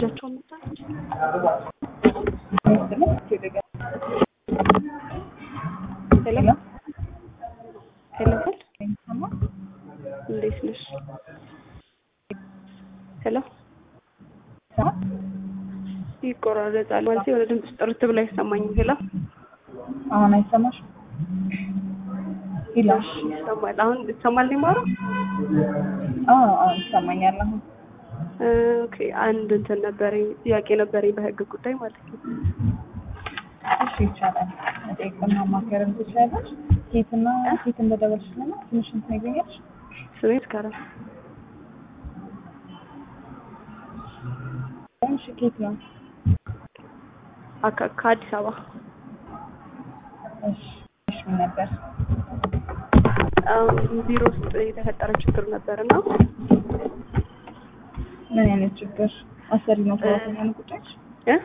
እጃቸውን መታለች። ሄሎ ሄሎ ሄል እንዴት ነሽ? ሄሎ ይቆራረጣል ማለት የሆነ ድምፅ ጥርት ብላ አይሰማኝም። ሄሎ አሁን አይሰማሽ? ይላሽ ይሰማል። አሁን ይሰማል ነው የማወራው? አዎ አዎ ይሰማኛል። አሁን ኦኬ አንድ እንትን ነበረኝ ጥያቄ ነበረኝ በህግ ጉዳይ ማለት ነው። እሺ ይቻላል። መጠየቅና ማማከርም ትችላለች። ኬትና ኬት እንደደወልሽልና ትንሽ እንትን ይገኛል። ስሜ መስከረም እሺ ኬት ነው? አካ- ከአዲስ አበባ እሺ እሺ ምን ነበር? አሁን ቢሮ ውስጥ የተፈጠረ ችግር ነበር እና ምን አይነት ችግር? አሰሪ ነው ሰራተኛ ነው ጉዳይሽ?